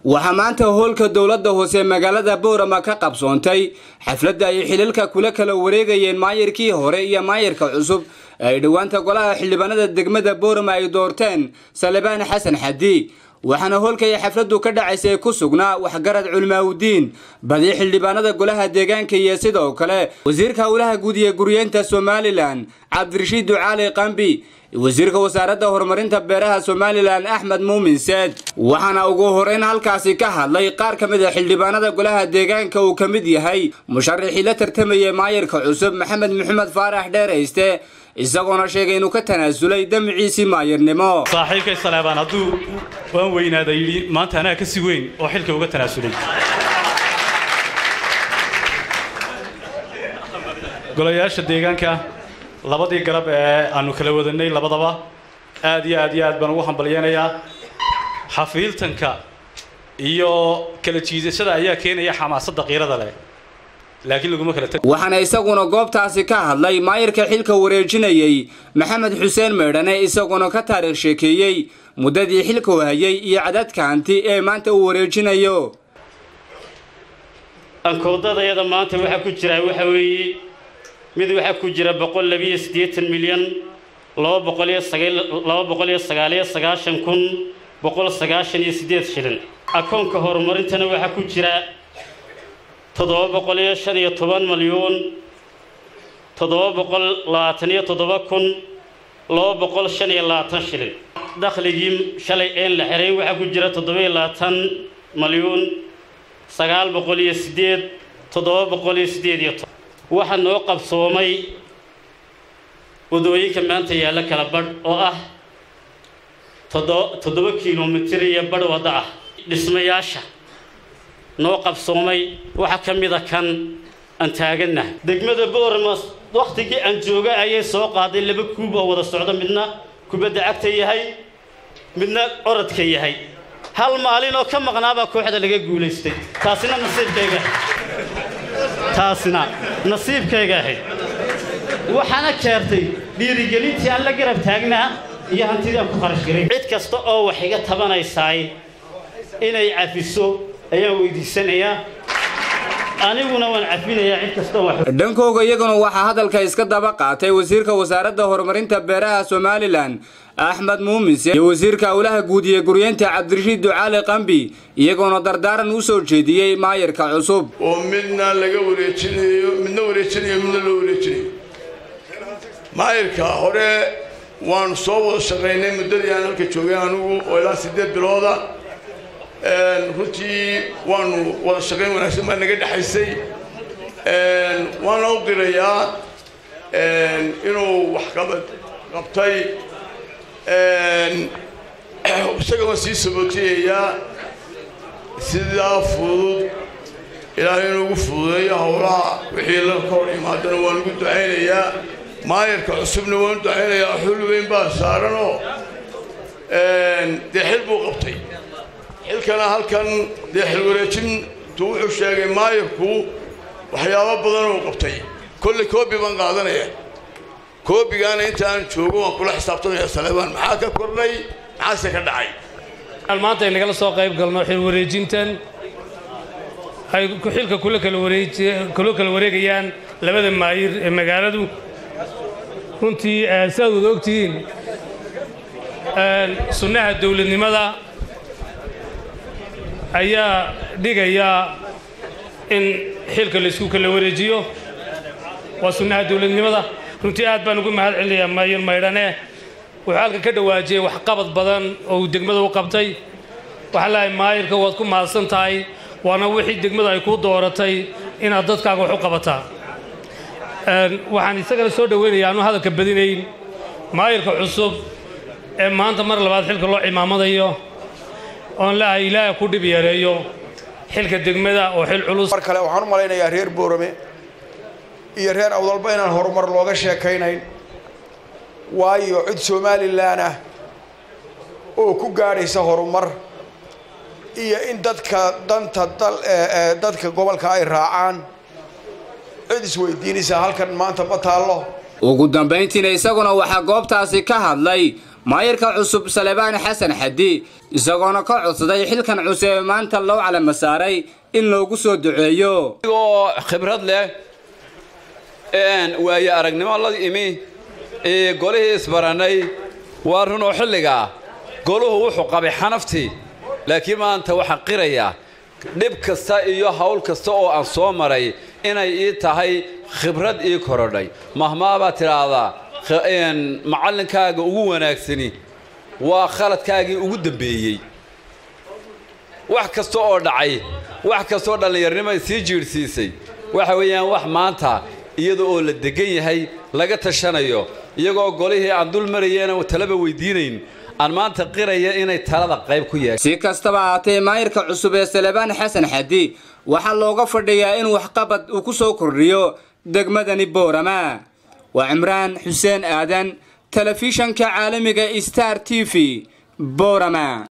waxaa maanta hoolka dowladda hoose magaalada boorama ka qabsoontay xafladda ay xililka kula kala wareegayeen maayirkii hore iyo maayirka cusub ay dhowaanta golaha xildhibaanada degmada boorama ay doorteen salebaan xasan xadi waxaana hoolkay xafladdu ka dhacaysay ku sugnaa waxgarad culmaawudiin badi xildhibaanada golaha deegaanka iyo sidoo kale wasiirka howlaha guud iyo guryeenta somalilan cabdirashiid ducaali qambi wasiirka wasaaradda horumarinta beeraha somalilan axmed muumin seed waxaana ugu horeyn halkaasi ka hadlay qaar ka mid a xildhibaanada golaha deegaanka uu ka mid yahay musharaxii la tartamayay maayirka cusub maxamed maxamed faarax dheerayste isagoona sheegay inuu ka tanaasulay damiciisii maayirnimo saaxiibkay saleebaan hadduu waan weynaada yidhi maanta anaa ka si weyn oo xilka uga tanaasulay golayaasha deegaanka labadii garab ee aanu kala wadanay labadaba aad iyo aad iyo aad baan ugu hambalyeynayaa xafiiltanka iyo kala jiidashada ayaa keenaya xamaasadda qiirada leh laakiin laguma kala waxaana isaguna goobtaasi ka hadlay maayirka xilka wareejinayey maxamed xuseen meydhane isaguna ka taariikh sheekeeyey muddadii xilkuu hayay iyo cadadka hanti ee maanta uu wareejinayo ankoodadayada maanta waxaa ku jira waxa weeye mid waxaa ku jira boqol labiyo siddeetan milyan laba boqol iyo sagaal laba boqol iyo sagaaliyo sagaashan kun boqol sagaashan iyo siddeed shilin akoonka horumarintana waxaa ku jira toddoba boqol iyo shan iyo toban malyuun toddoba boqol labaatan iyo toddoba kun laba boqol shan iyo labaatan shilin dakhligii shalay een la xiray waxaa ku jira toddoba iyo labaatan malyuun sagaal boqol iyo siddeed toddoba boqol iyo siddeed iyo toban waxaa noo qabsoomay wadooyinka maanta yaalla kala badh oo ah toddoba kilomitir iyo badh waddo ah dhismayaasha noo qabsoomay waxaa ka mid a kan aan taagannahay degmada boormas wakhtigii aan jooga ayay soo qaaday laba kuub oo wada socdo midna kubadda cagta yahay midna orodka yahay hal maalin oo ka maqnaabaa kooxda laga guulaystay taasina nasiibkayga taasina nasiibkayga ahayd waxaana keertay dhiirigelintii aan la garab taagnaa iyo hantidii aan ku kharash garay cid kasta oo wax iga tabanaysaay inay cafiso ayaan weydiisanayaa aniguna waan cafinayaa cid kastoo wax dhankooga iyaguna waxaa hadalka iska daba qaatay wasiirka wasaaradda horumarinta beeraha somalilan axmed muumise iyo wasiirka howlaha guud iyo guryeenta cabdirashiid ducaali qambi iyagoona dardaaran u soo jeediyey maayirka cusub oo midna laga wareejinayo midna wareejinayo midna loo wareejinayo maayirka hore waanu soo wada shaqaynay muddadii aan halka joogay anugu oo ilaa siddeed bilooda runtii waanu wada shaqayn wanaagsan baa naga dhexaysay waana u qirayaa inuu wax qabad qabtay isaga waan sii sabootiyayaa sidaa fudud ilaahay inuugu fududeeyo howlaha wixii la ka hor imaadana waan ugu ducaynayaa maayarka cusubna waan u ducaynayaa xul weyn baa saaranoo dee xil buu qabtay xilkana halkan dee xil wareejintu wuxuu sheegay maayarku waxyaabo badan uu qabtay kolley koobi baan qaadanaya koobigaana inta aan joogo waan kula xisaabtamaya saleebaan maxaa ka kordhay maxaase ka dhacay maanta ay nagala soo qayb galno xil wareejintan ay xilka kula kala wareej kula kala wareegayaan labada maayir ee magaaladu runtii sidaad wada ogtihiin sunnaha dowladnimada ayaa dhigaya in xilka laysku kala wareejiyo waa sunnaha dowladnimada runtii aad baan ugu mahad celinayaa maayir maydhane wuxuu halka ka dhawaajiyey waxqabad badan oo uu degmada u qabtay waxaa leehay maayirka waad ku mahadsan tahay waana wixii degmada ay kuu dooratay inaad dadkaaga wax u qabataa waxaan isagana soo dhowaynayaa aanu hadalka badinayn maayirka cusub ee maanta mar labaad xilka loo cimaamadayo oon leehay ilaahay ku dhib yareeyo xilka degmada oo xil culus mar kale waxaan u malaynayaa reer boorame iyo reer awdalba inaan horumar looga sheekaynayn waayo cid somalilan ah oo ku gaadhaysa horumar iyo in dadka danta dal dadka gobolka ay raacaan cid isweydiinaysaa halkan maanta ma taallo ugu dambayntiina isaguna waxaa goobtaasi ka hadlay maayirka cusub salebaan xasan xadi isagoona ka codsaday xilkan cusub ee maanta loo calama saaray in loogu soo duceeyo oo khibrad leh waayo aragnimo la imi golihii isbarannay waa runoo xilligaa goluhu wuxuu qabay xanaftii laakiin maanta waxaan qirayaa dhib kasta iyo hawl kasta oo aan soo maray inay ii tahay khibrad ii korodhay mahmaabaad tidhaahdaa macallinkaaga ugu wanaagsani waa khaladkaagii ugu dambeeyey wax kasta oo dhacay wax kastaoo dhallinyarnimo sii jiidhsiisay waxa weeyaan wax maanta iyada oo la degan yahay laga tashanayo iyagoo golihii aan dul marayeena talaba weydiinayn aan maanta qiraya inay talada qayb ku yeeshay si kastaba ahaatee maayirka cusub ee salebaan xasan xadi waxaa looga fadhiyaa in waxqabad uu ku soo kordhiyo degmadani boorama waa cimraan xuseen aadan telefishanka caalamiga star t v boorama